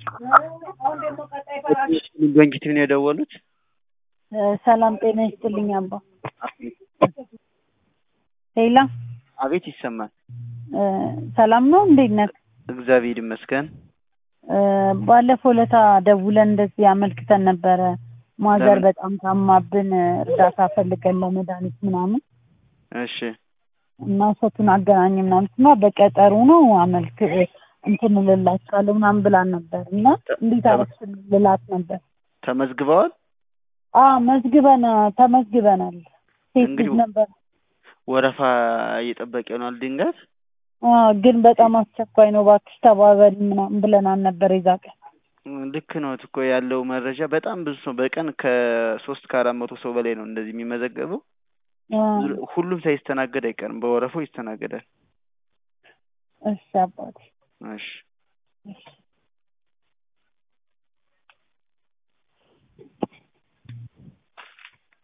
በእንጊቲቭ ነው የደወሉት? ሰላም ጤና ይስጥልኝ አባ። ሄላ አቤት ይሰማል። ሰላም ነው እንዴት ነህ? እግዚአብሔር ይመስገን። ባለፈው ለታ ደውለን እንደዚህ አመልክተን ነበረ። ማዘር ለምን? በጣም ታማብን እርዳታ ፈልገን ለመድኃኒት ምናምን እሺ እና እሸቱን አገናኝ ምናምን እና በቀጠሩ ነው አመልክ እንትን እልላችኋለሁ ምናምን ብላን ነበር እና እንዴት አረግሽን ልላት ነበር። ተመዝግበዋል? አ መዝግበን ተመዝግበናል። ሴት ልጅ እንግዲህ- ነበር ወረፋ እየጠበቀ ይሆናል ድንገት አ ግን በጣም አስቸኳይ ነው እባክሽ ተባበሪ ምናምን ብለናል ነበር የዛ ቀን። ልክ ነው እኮ ያለው መረጃ በጣም ብዙ ሰው በቀን ከሶስት ከአራት መቶ ሰው በላይ ነው እንደዚህ የሚመዘገበው። አ ሁሉም ሳይስተናገድ አይቀርም፣ በወረፋው ይስተናገዳል። እሺ አባቴ እሺ እሺ